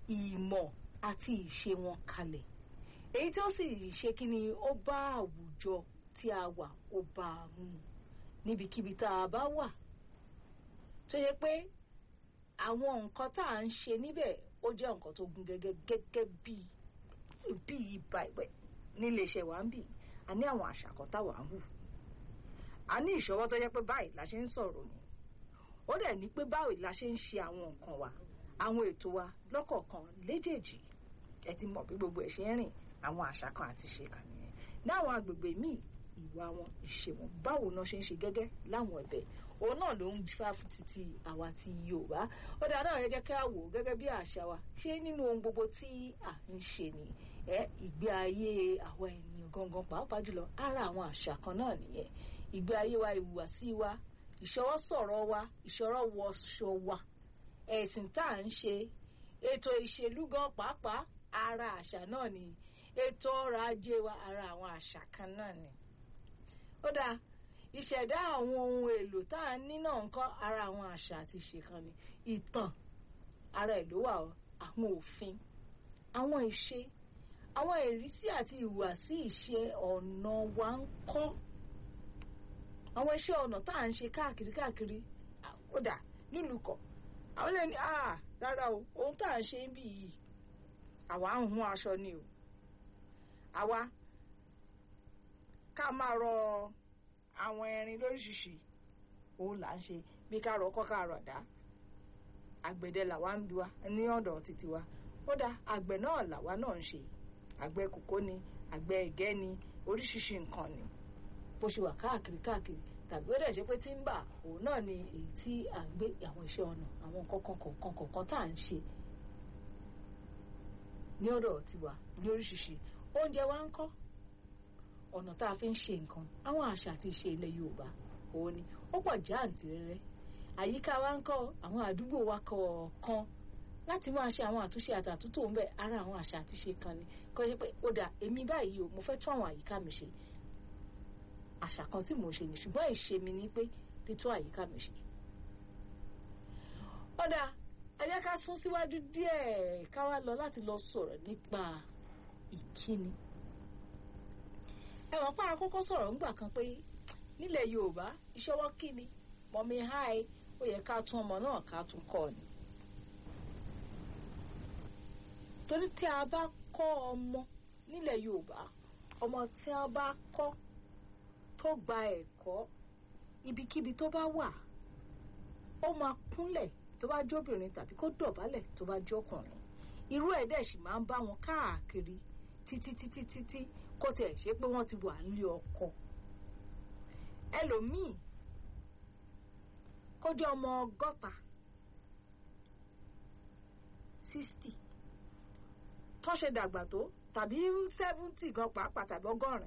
ìmọ̀ àti ìṣe wọn kalẹ̀ èyí tí ó sì ṣe kí ni ó bá àwùjọ tí a wà ó bá a mú níbikíbi tá a bá wà tó yẹ pé àwọn nǹkan tá à ń ṣe níbẹ̀ ó jẹ́ nǹkan tó gún gẹ́gẹ́ gẹ́gẹ́ bíi bíi ibà ìwẹ̀ nílé iṣẹ́ wa ń bì a ní àwọn àṣà kan táwa ń hù a ní ìṣọwọ́ tó jẹ́ pé báyìí la ṣe ń sọ̀rọ̀ ni ó dẹ̀ ní pé báyìí la ṣe ń ṣe àwọn nǹkan wa àwọn ètò wa lọ́kọ̀ọ̀kan léjèèjì ẹ ti mọ̀ bí gbogbo ẹ̀ ṣe ń rìn àwọn àṣà kan àti ṣe kàn nìyẹn láwọn agbègbè míì ìwà wọn ìṣe wọn báwo náà ṣe ń ṣe gẹ́gẹ́ láwọn ẹ̀bẹ̀ òun náà ló ń fà fún títí àwa ti Yorùbá ó dáa náà ẹ jẹ́ ká wò ó gẹ́gẹ́ bí àṣà wa ṣé nínú ohun gbogbo tí à ń ṣe ni ẹ ìgbé ayé àwa ènìyàn gangan pàápàá jùlọ ara àwọn àṣà kan náà nìyẹn ìgbé ayé wa ìhùwàsí wa ìṣọwọ́ sọ̀rọ̀ wa ìṣọwọ́ wọṣọ wa ẹ̀sìn tá à ń ṣe ètò ìṣèlú gan pàápàá ara àṣà náà ni ètò ọrọ̀ ajé wa ara àwọn àṣà kan náà ni ó dáa ìṣẹ̀dá àwọn ohun èlò tá à ń ní náà ń kọ́ ara àwọn àṣà àti ìṣe kan ni ìtàn ara ẹ̀ ló wà ọ́ àwọn òfin àwọn ìṣe àwọn ìrísí àti ìhùwàsí ìṣe ọ̀nà wa ń kọ́ àwọn iṣẹ́ ọ̀nà tá à ń ṣe káàkiri káàkiri ó dà nílùú kọ̀ àwọn lè ní ah rárá o ohun tá à ń ṣe ń bì yìí àwa ń hun aṣọ ni o àwa ká máa rọ àwọn ẹrin lóríṣiríṣi òun là ń ṣe bí ká rọ ọkọ́ ká rọ àdá àgbẹ̀dẹ làwa ń bi wa ní ọ̀dọ̀ títí wa ó dá àgbẹ̀ náà làwa náà ń ṣe àgbẹ̀ kòkó ni àgbẹ̀ ẹ̀gẹ́ ni oríṣiríṣi nǹkan ni bó ṣe wà káàkiri káàkiri tàbí ó dẹ̀ ṣe pé tímbà òun náà ni èyí tí à ń gbé àwọn iṣẹ́ ọnà àwọn nǹkan kọ̀ọ̀kan kọ̀ọ̀kan tá à ń ṣe ní ọ̀dọ̀ tiwa ní oríṣiríṣi oúnjẹ wa ń kọ́ ọ̀nà tá a fi ń ṣe nǹkan àwọn àṣà àti ìṣe ilẹ̀ Yorùbá òun ni ó pọ̀ jáǹtì rẹ́rẹ́ àyíká wa ń kọ́ àwọn àdúgbò wa kọ̀ọ̀kan láti máa ṣe àwọn àtúnṣe àtàtúntò ń bẹ ara àwọn àṣà àti ìṣe kan ni kọ́ ṣe pé ó dà èmi báyìí o mo fẹ́ tún àwọn àyíká mi ṣe àṣà kan tí mò ń ṣe ni ṣùgbọ́n ìṣe mi ni pé títún àyíká mi ṣe. ó dáa ẹ jẹ́ ká sún síwájú díẹ̀ ká wá lọ láti lọ sọ̀rọ̀ nípa ìkíni. ẹ wọ́n pa àkọ́kọ́ sọ̀rọ̀ ńgbà kan pé nílẹ̀ Yorùbá ìṣọwọ́ kíni mọ̀mí háì ó yẹ ká tún ọmọ náà ká tún kọ́ ni. torí tí a bá kọ́ ọmọ nílẹ̀ Yorùbá ọmọ tí a bá kọ́ tó gba ẹ̀kọ́ ibikíbi tó bá wà ó máa kúnlẹ̀ tó bá jóbìnrin tàbí kó dọ̀bálẹ̀ tó bá jọkùnrin irú ẹ̀ dẹ̀ sì máa ń bá wọn káàkiri títí títí títí kó tiẹ̀ ṣe pé wọ́n ti wà nílé ọkọ ẹlòmíì kó jẹ́ ọmọ ọgọ́ta sixty tó ṣe dàgbà tó tàbí seventy gan pàápàá tàbí ọgọ́rin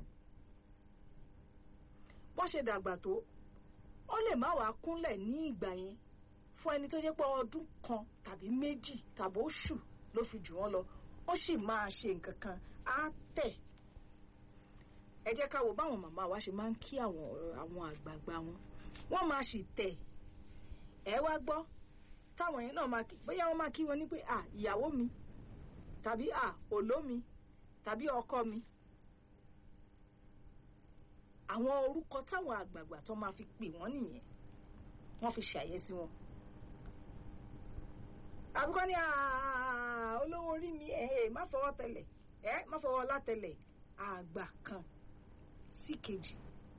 bọ́n ṣe dàgbà tó ó lè má wàá kúnlẹ̀ ní ìgbà yẹn fún ẹni tó jẹ́ pé ọdún kan tàbí méjì tàbí oṣù ló fi jù wọ́n lọ ó sì máa ṣe nǹkan kan á tẹ̀ ẹ jẹ́ ká wo báwọn màmá wa ṣe máa ń kí àwọn àwọn àgbààgbà wọn wọ́n máa sì tẹ̀ ẹ wá gbọ́ táwọn yẹn náà máa kí bóyá wọ́n máa kí wọn ní pé à ìyàwó mi tàbí à òló mi tàbí ọkọ mi àwọn orúkọ táwọn àgbààgbà tó máa fi pè wọ́n nìyẹn wọ́n fi ṣàyẹ́sí wọn. àbúkọ́ ní olówó orí mi ẹ̀ má fọwọ́ tẹlẹ̀ ẹ̀ má fọwọ́ látẹlẹ̀ àgbà kan sí kejì.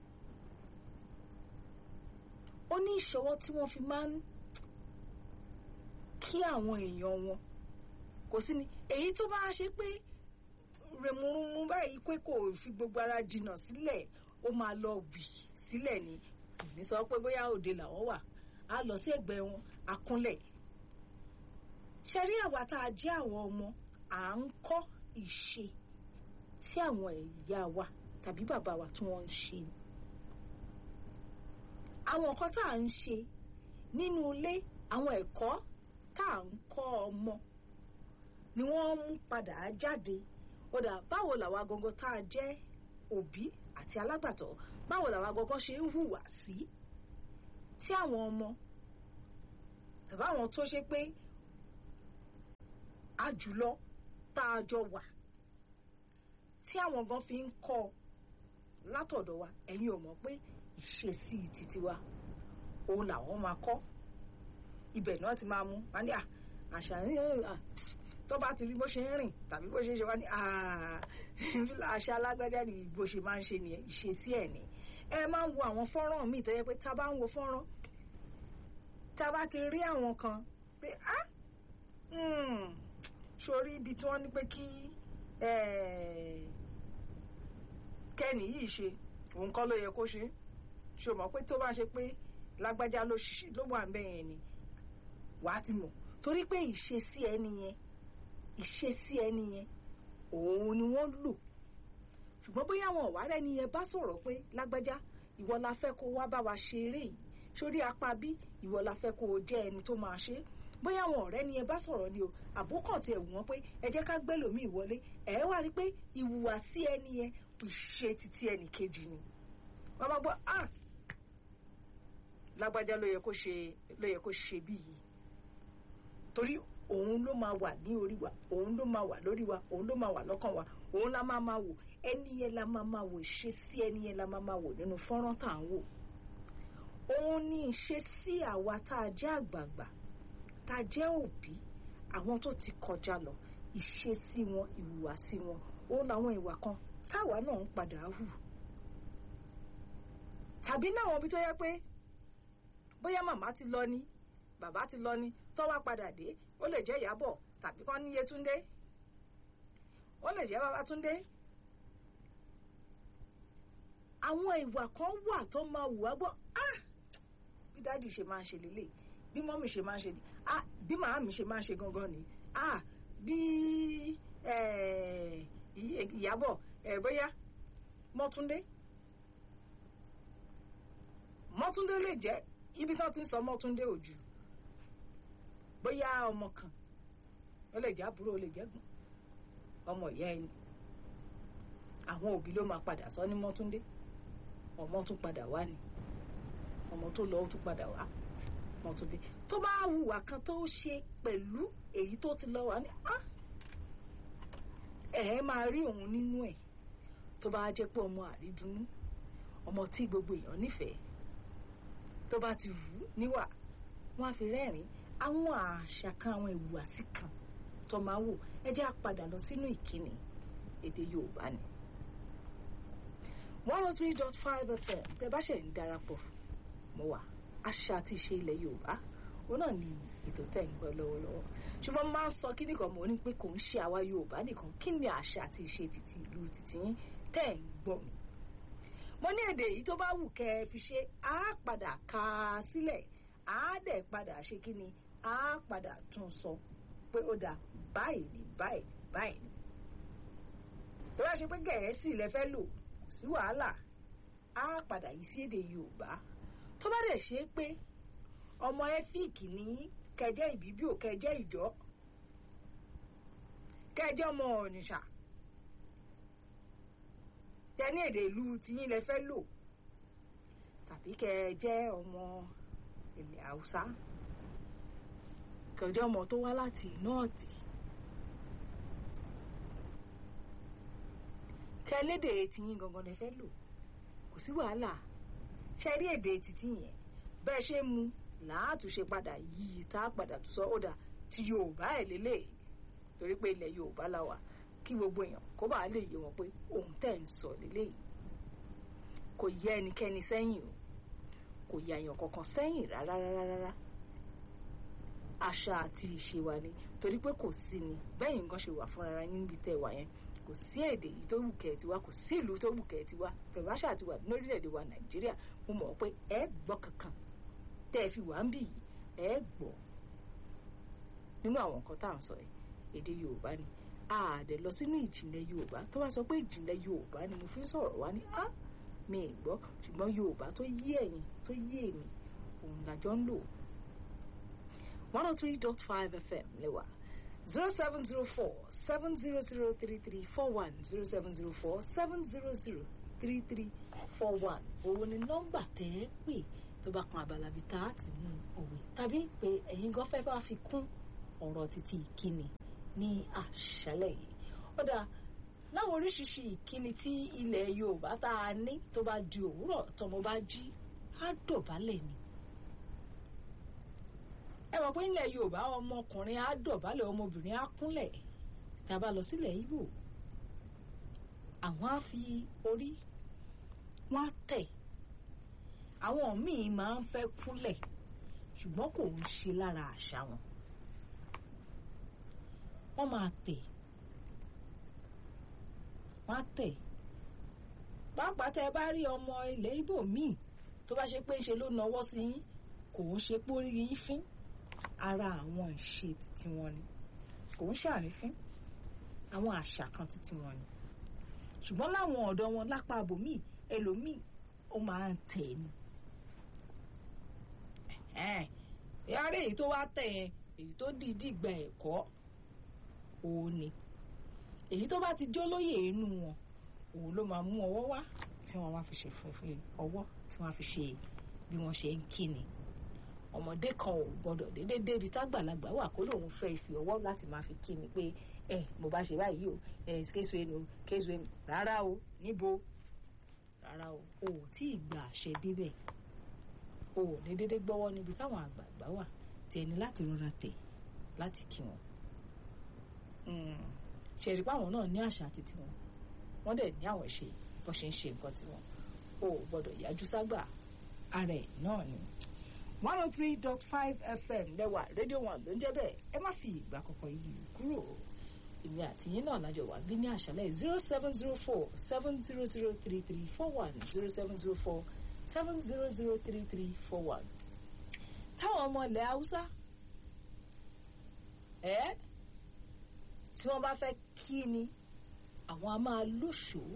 ó ní ìṣọwọ́ tí wọ́n fi máa ń kí àwọn èèyàn wọn kò sí ni èyí tó bá ṣe pé rèmúrúmú báyìí pé kò fi gbogbo ara jìnnà sílẹ̀ ó máa lọ wì sílẹ̀ ni èmi sọ pé bóyá òde làwọn wà á lọ sí ẹ̀gbẹ́ wọn àkúnlẹ̀ ṣe rí àwa tá a jẹ́ àwọn ọmọ à ń kọ́ ìṣe tí àwọn ìyá wa tàbí bàbá wa tí wọ́n ń ṣe àwọn nǹkan tá à ń ṣe nínú ilé àwọn ẹ̀kọ́ tá à ń kọ́ ọmọ ni wọ́n mú padà jáde ó dà báwo làwa gangan tá a jẹ́ òbí àti alágbàtọ́ báwo làwa gangan ṣe ń hùwà sí tí àwọn ọmọ tàbí àwọn tó ṣe pé àjùlọ tá a jọ wà tí àwọn gan fi ń kọ́ látọ̀dọ̀ wa ẹ̀yin ò mọ̀ pé ìṣesí títí wa òun làwọn máa kọ́ ibẹ̀ náà ti máa mú wá ní àṣà tó bá ti rí bó ṣe ń rìn tàbí bó ṣe ń ṣe wá ní àṣà alágbájá ni bó ṣe máa ń ṣe nìyẹn ìṣesí ẹ̀ ni ẹ máa ń wo àwọn fọ́nrán míì tó yẹ pé tá a bá ń wo fọ́nrán tá a bá ti rí àwọn kan pé á sórí ibi tí wọ́n ní pé kí kẹ́ni yìí ṣe òun kọ́ ló yẹ kó ṣe ṣe mọ̀ pé tó bá ṣe pé lágbájá ló wà ń bẹ̀ yẹn ni wàá ti mọ̀ torí pé ìṣesí ẹni yẹn ìṣesí ẹni yẹn òun ni wọ́n lò ṣùgbọ́n bóyá àwọn ọ̀wárẹ́ ni yẹn bá sọ̀rọ̀ pé lágbájá ìwọ la fẹ́ kó wá bá wa ṣe eré yìí sórí apá bí ìwọ la fẹ́ kó o jẹ́ ẹni tó máa ṣe bóyá àwọn ọ̀rẹ́ ni yẹn bá sọ̀rọ̀ ni o àbókàn tiẹ̀ wù wọ́n pé ẹ jẹ́ ká gbẹ́lòmíì wọlé ẹ̀ wá rí pé ìhùwàsí ẹni yẹn ìṣe títí ẹnì kejì ni wọ́n máa gbọ́ ah lágbájá ló yẹ kó ṣe ló yẹ kó ṣe bí yìí torí òun ló máa wà ní orí wa òun ló máa wà lórí wa òun ló máa wà lọ́kàn wa òun la máa máa wò ẹni yẹn la máa máa wò ṣe sí ẹni yẹn la máa máa wò nínú fọ́nrán tá à ń wò òun ní ìṣe sí àwa tá a jẹ́ àgbààgbà tá a jẹ́ òbí àwọn tó ti kọjá lọ ìṣe sí wọn ìhùwàsí wọn òun làwọn ìwà kan táwa náà ń padà hù tàbí láwọn ibi tó yẹ pé bóyá màmá ti lọ ni bàbá ti lọ ni tó wá padà dé ó lè jẹ́ Ìyábọ̀ tàbí kán ní Yétúndé ó lè jẹ́ Babátúndé àwọn ìwà kan wà tó máa wù wá gbọ́ ah bí dáàdì ṣe máa ń ṣe lélẹ̀ bí mọ́mì ṣe máa ń ṣe ni ah bí màámi ṣe máa ń ṣe gangan ni ah bí Ìyábọ̀ bóyá Mọ́túndé Mọ́túndé lè jẹ́ ibi tí wọ́n ti ń sọ Mọ́túndé òjù bóyá ọmọ kan ó lè jẹ́ àbúrò ó lè jẹ́ gbọ́n ọmọ ìyá ẹni àwọn òbí ló máa padà sọ ní Mọ́túndé ọmọ tún padà wá ni ọmọ tó lọ ó tún padà wá Mọ́túndé tó bá hùwà kan tó ṣe pẹ̀lú èyí tó ti lọ wá ní ẹ̀ máa rí òun nínú ẹ̀ tó bá jẹ́ pé ọmọ àrídùnnú ọmọ tí gbogbo èèyàn nífẹ̀ẹ́ tó bá ti wù ú níwà wọ́n á fi rẹ́rìn-ín àwọn àṣà kan àwọn ìhùwàsí kan tó máa wò ẹ jẹ́ á padà lọ sínú ìkíni èdè Yorùbá ni. one oh three dot five fm tẹ bá ṣe ń darapọ̀ mọ́ wa àṣà àti ìṣe ilẹ̀ Yorùbá òun náà ni ètò tẹ̀ ń gbọ́ lọ́wọ́lọ́wọ́ ṣùgbọ́n máa ń sọ kíní kan mọ́ ní pé kò ń ṣe àwa Yorùbá nìkan kí ni àṣà àti ìṣe títí ìlú títí yín tẹ̀ ń gbọ́ mi. mo ní èdè yìí tó bá wù kẹ́ ẹ fi ṣe á padà ka sílẹ̀ á dẹ̀ padà ṣe kí ni á padà tún sọ pé ó dà báyìí ni báyìí báyìí ni. tó bá ṣe pé gẹ̀ẹ́sì lẹ fẹ́ lò kò sí wàhálà á padà yí sí èdè Yorùbá tó bá dẹ̀ ṣe pé ọmọ ẹ́fíìkì ní kẹjẹ ìbíbíò kẹjẹ ìjọ kẹjẹ ọmọ Ọ̀nìṣà tẹni èdè ìlú tiyín lẹ fẹ́ lò tàbí kẹjẹ ọmọ ilẹ̀ Haúsá kẹjẹ ọmọ tó wá láti nọ́ọ̀tì kẹlédè tiyín gangan lẹ fẹ́ lò kò sí wàhálà ṣe rí èdè títí yẹn bẹ́ẹ̀ ṣe mú láàtúnṣe padà yìí tá a padà sọ ó dà tí Yorùbá ẹ̀ lélẹ̀ torí pé ilẹ̀ Yorùbá la wà kí gbogbo èèyàn kó bàa lè yé wọn pé òun tẹ̀ ń sọ lélẹ̀ yìí kò yẹ ẹnikẹ́ni sẹ́yìn o kò yẹ àyàn kankan sẹ́yìn rárá rárá rárá àṣà àti ìṣe wa ni torí pé kò sí ni bẹ́ẹ̀ nǹkan ṣe wà fúnra yín níbi tẹ́ wà yẹn kò sí èdè yìí tó wù kẹ́ ẹ ti wá kò sí ìlú tó wù kẹ́ ẹ ti wá pẹ̀lú àṣà àti wà lórílẹ̀‐èdè wa Nàìjíríà mo mọ̀ pé ẹ gbọ́ kankan tẹ́ ẹ fi wà ń bì yìí ẹ gbọ́ nínú àwọn nǹkan tá à ń sọ yìí èdè Yorùbá ni àdẹ lọ sínú ìjìnlẹ̀ Yorùbá tó bá sọ pé ìjìnlẹ̀ Yorùbá ni mo fi ń sọ̀rọ̀ wá ní á mi ì gbọ́ ṣùgbọ́n Yorùbá tó yé ẹ̀yin tó yé èmi òun làjọ ń lò one oh three dot five FM lẹ́wà zero seven zero four seven zero zero three three four one zero seven zero four seven zero zero three three four one òun ni nọ́mbà tẹ́ ẹ pè tó bá kan abala bíi tá a ti mú òwe tàbí pé ẹ̀yin gan fẹ́ bá fi kún ọ̀rọ̀ títí ìkíni ní àṣálẹ́ yìí ó dáa láwọn oríṣiríṣi ìkíni tí ilẹ̀ Yorùbá tá a ní tó bá di òwúrọ̀ tọmọ bá jí á dọ̀bálẹ̀ ni ẹ mọ̀ pé nílẹ̀ Yorùbá ọmọkùnrin á dọ̀bálẹ̀ ọmọbìnrin á kúnlẹ̀ tá a bá lọ sílẹ̀ Ìgbò àwọn á fi orí wọn á tẹ̀ àwọn míì máa ń fẹ́ kúnlẹ̀ ṣùgbọ́n kò ń ṣe lára àṣà wọn wọ́n máa tẹ̀ wọ́n á tẹ̀ pàápàá tẹ́ ẹ bá rí ọmọ ilẹ̀ Ìgbò míì tó bá ṣe pé ṣe ló nawọ́ sí yín kò ń ṣe pórí yín fín ara àwọn ìṣe títí wọn ni kò ń ṣàrífín àwọn àṣà kan títí wọn ni ṣùgbọ́n láwọn ọ̀dọ́ wọn lápá abòmíì ẹlòmíì ó máa ń tẹ̀ ni yàrá èyí tó wá tẹ̀ yẹn èyí tó dìídì gba ẹ̀kọ́ òun ni èyí tó bá ti jólóyè inú wọn òun ló máa mú ọwọ́ wá tí wọ́n wá fi ṣe fúnfún ọwọ́ tí wọ́n fi ṣe bí wọ́n ṣe ń kíni ọmọdé kan ò gbọ́dọ̀ déédéé débi tágbàlagbà wà kó lóun fẹ́ fi ọwọ́ láti máa fi kíni pé ẹ mo bá ṣe báyìí o ẹ kéṣu ẹnu kéṣu ẹnu rárá o níbo rárá o o ò tí ì gba àṣẹ débẹ̀ o ò ní déédéé gbọ́wọ́ níbi táwọn àgbààgbà wà tí ẹni láti rọra tẹ̀ láti kí wọn ṣẹ̀rí páwọn náà ní àṣà àti tiwọn wọ́n dẹ̀ ní àwọn ṣe bó ṣe ń ṣe nǹkan tiwọn o ò gbọ́dọ̀ yájú ságbà ara ẹ̀ náà ni. one oh three dot five fm lẹ́wà rédíò one ló ń jẹ́ bẹ́ẹ̀ ẹ má fi ìgbà kankan yìí kúrò èmi àti yín náà lájọ wà bí ní àṣálẹ́ zero seven zero four seven zero zero three three four one zero seven zero four seven zero zero three three four one. táwọn ọmọ ilẹ̀ haúsá ẹ́ tí wọ́n bá fẹ́ kí ni àwọn a máa lóṣòó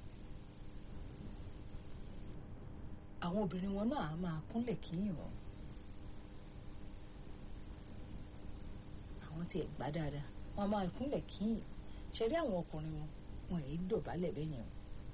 àwọn obìnrin wọn náà a máa kúnlẹ̀ kíyìn wọn àwọn tiẹ̀ gbá dáadáa wọn a máa kúnlẹ̀ kíyìn ṣe rí àwọn ọkùnrin wọn wọn èyí dọ̀bálẹ̀ bẹ́ẹ̀ yẹn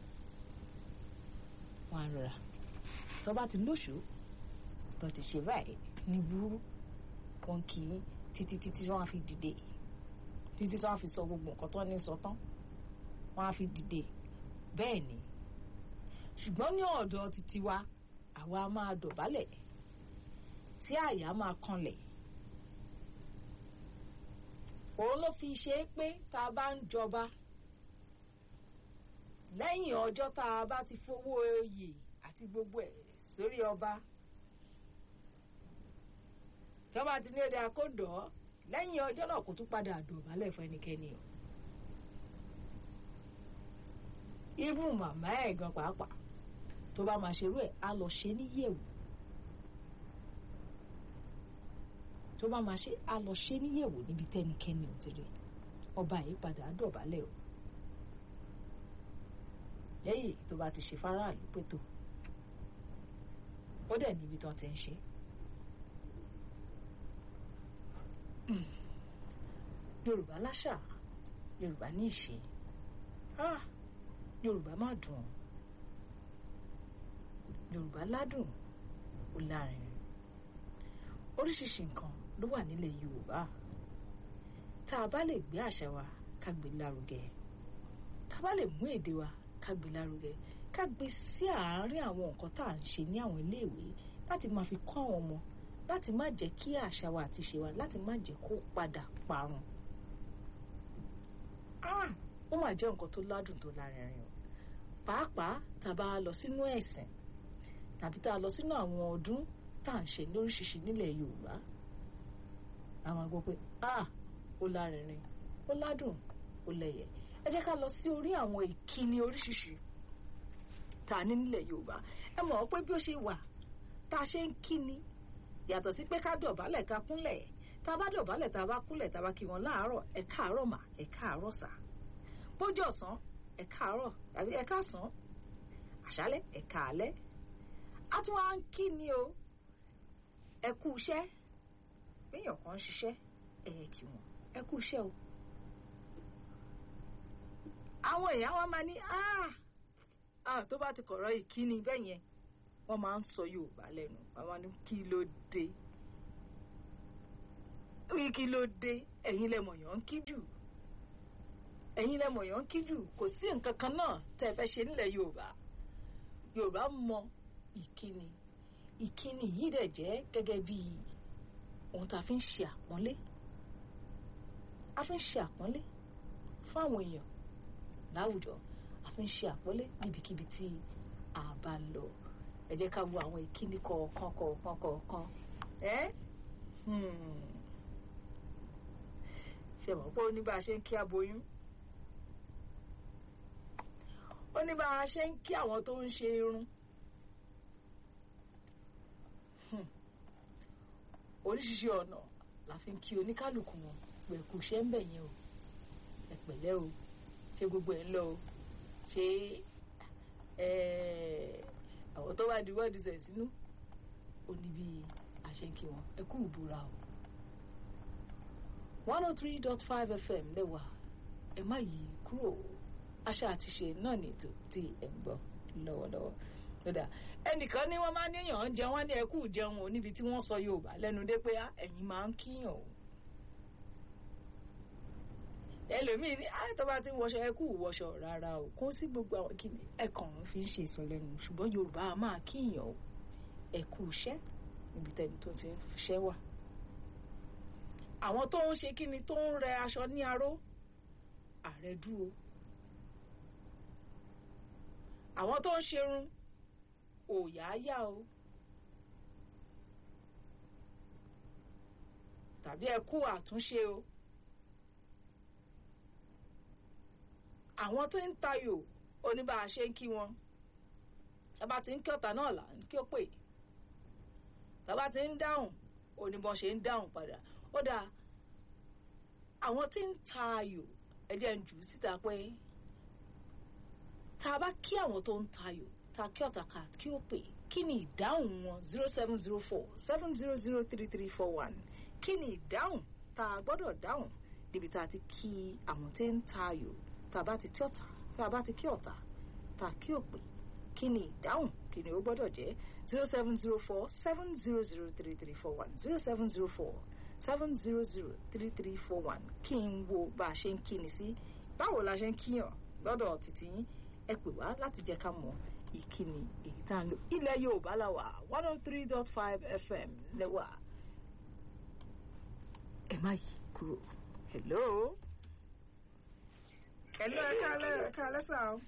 wọn á rọra tó bá ti lóṣòó tó ti ṣe báyìí ní burú wọn kì í títí títí wọn á fi dìde títí tí wọn á fi sọ gbogbo nǹkan tó ní sọ tán wọn á fi dìde bẹ́ẹ̀ ni ṣùgbọ́n ní ọ̀dọ̀ títí wa àwa máa dọ̀bálẹ̀ tí àyà máa kanlẹ̀ òun ló fi ṣe é pé tá a bá ń jọba lẹ́yìn ọjọ́ tá a bá ti fowó oyè àti gbogbo ẹ̀ sórí ọba tí wọ́n bá ti ní èdè àkódọ́ lẹ́yìn ọjọ́ náà kò tún padà dọ̀bálẹ̀ fún ẹnikẹ́ni o. even màmá ẹ̀ gan pàápàá tó bá máa ṣerú ẹ̀ á lọ ṣe níyẹ̀wò tó bá máa ṣe á lọ ṣe níyẹ̀wò níbi tẹ́nikẹ́ni ò ti rí ọba yìí padà dọ̀bálẹ̀ o lẹ́yìn tó bá ti ṣe fáráàlú pẹ̀tọ́ ó dẹ̀ níbi tán ti ń ṣe. yorùbá láṣà yorùbá ní ìṣe ah yorùbá má dùn yorùbá ládùn ó láàrin oríṣiríṣi nǹkan ló wà nílẹ̀ yorùbá tá a bá lè gbé àṣà wa ká gbé lárugẹ tá a bá lè mú èdè wa ká gbé lárugẹ ká gbé sí àárín àwọn nǹkan tá à ń ṣe ní àwọn iléèwé láti máa fi kọ́ àwọn ọmọ láti má jẹ́ kí àṣà wa àti ìṣe wa láti má jẹ́ kó padà parun ó mà jẹ́ nǹkan tó ládùn tó lárinrin o pàápàá tá a bá lọ sínú ẹ̀sìn tàbí tá a lọ sínú àwọn ọdún tá à ń ṣe lóríṣiríṣi nílẹ̀ Yorùbá àwọn àgbọ̀ pé ó lárinrin ó ládùn ó lẹ́yẹ ẹ jẹ́ ká lọ sí orí àwọn ìkíni oríṣiríṣi tá a ní nílẹ̀ Yorùbá ẹ mọ̀ ọ́ pé bí ó ṣe wà tá a ṣe ń kíni yàtọ̀ sí pé ká dọ̀bálẹ̀ ká kúnlẹ̀ tá a bá dọ̀bálẹ̀ tá a bá kúnlẹ̀ tá a bá kí wọn láàárọ̀ ẹ káàárọ̀ mà ẹ káàárọ̀ sà bójú ọ̀sán ẹ káàárọ̀ tàbí ẹ káàsán àṣálẹ́ ẹ káalẹ́ a tún wá ń kí ni o ẹ kú iṣẹ́ béèyàn kan ń ṣiṣẹ́ ẹ yẹ kí wọn ẹ kú iṣẹ́ o àwọn èèyàn wa máa ní ah tó bá ti kọ̀rọ̀ ìkíni bẹ́ẹ̀ yẹn wọ́n máa ń sọ Yorùbá lẹ́nu wọ́n máa ní kí ló dé kí ló dé ẹ̀yin lẹ mọ̀yàn ń kí jù ẹ̀yin lẹ mọ̀yàn ń kí jù kò sí nǹkan kan náà tẹ́ ẹ fẹ́ ṣe nílẹ̀ yorùbá yorùbá mọ ìkíni ìkíni yìí dẹ̀ jẹ́ gẹ́gẹ́ bí ohun tá a fi ń ṣe àpọ́nlé a fi ń ṣe àpọ́nlé fún àwọn èèyàn láwùjọ a fi ń ṣe àpọ́nlé níbikíbi tí a bá lọ ẹ jẹ́ ká wo àwọn ìkíni kọ̀ọ̀kan kọ̀ọ̀kan kọ̀ọ̀kan ẹ́ ṣe mọ̀ pé ó ní bá a ṣe ń kí aboyún ó ní bá a ṣe ń kí àwọn tó ń ṣe irun oríṣiríṣi ọ̀nà la fi ń kí oníkálukú wọn pẹ̀kú ṣẹ́ ń bẹ̀ yẹn o ẹ pẹ̀lẹ́ o ṣé gbogbo ẹ̀ ń lọ o ṣé àwọn tó bá di wọ́ọ̀dì sẹ̀ sínú ó ní bí a ṣe ń kí wọn ẹ kú ìbúra o one oh three dot five fm lẹ́wà ẹ má yí kúrò àṣà àti ṣe náà ní ètò tí ẹ ń gbọ́ lọ́wọ́lọ́wọ́ lọ́dà ẹnìkan ní wọ́n máa ń níyàn ń jẹun wọ́n ní ẹ kú jẹun o níbi tí wọ́n sọ Yorùbá lẹ́nu dé pé ẹ̀yin máa ń kíyàn o ẹlòmíì ní àyè tó bá ti ń wọṣọ ẹ kú wọṣọ rárá o kó sí gbogbo àwọn kìnnì ẹ kàn ń fi ń ṣe ìsọlẹ́nu ṣùgbọ́n Yorùbá a máa kíyàn o ẹ kú iṣẹ́ níbi tẹ́ni tó ti ń fiṣẹ́ wà àwọn tó ń ṣe kíni tó ń rẹ aṣọ ní aró ààrẹ dúró àwọn tó ń ṣerun òyàáyá o tàbí ẹ kú àtúnṣe o àwọn tó ń tayò oníbà ṣe ń kí wọn tábà tí ń kí ọ̀tá náà là ń kí ó pè tábà tí ń dáhùn oníbọn ṣe ń dáhùn padà ó dáa àwọn tí ń tayò ẹ jẹ́ ń jù ú síta pé tá a bá kí àwọn tó ń tayò tá a kí ọ̀tá ká kí ó pè kí ni ìdáhùn wọn zero seven zero four seven zero zero three three four one kí ni ìdáhùn tá a gbọ́dọ̀ dáhùn níbi tá a ti kí àwọn tí ń tayò tá a bá ti kí ọ̀tá tá a bá ti kí ọ̀tá tá a kí òpè kí ni ìdáhùn kí ni ó gbọ́dọ̀ jẹ́ zero seven zero four seven zero zero three three four one zero seven zero four seven zero zero three three four one kí n wo bá a ṣe ń kíni sí báwo la ṣe ń kíyàn lọ́dọ̀ títí yín ẹ pè wá láti jẹ́ ká mọ̀ ìkíni èyí tá à ń lò ilẹ̀ Yorùbá la wà one oh three dot five FM lẹ́wà ẹ má yí kúrò hello hello ẹ káalẹ́ ẹ káalẹ́ sà o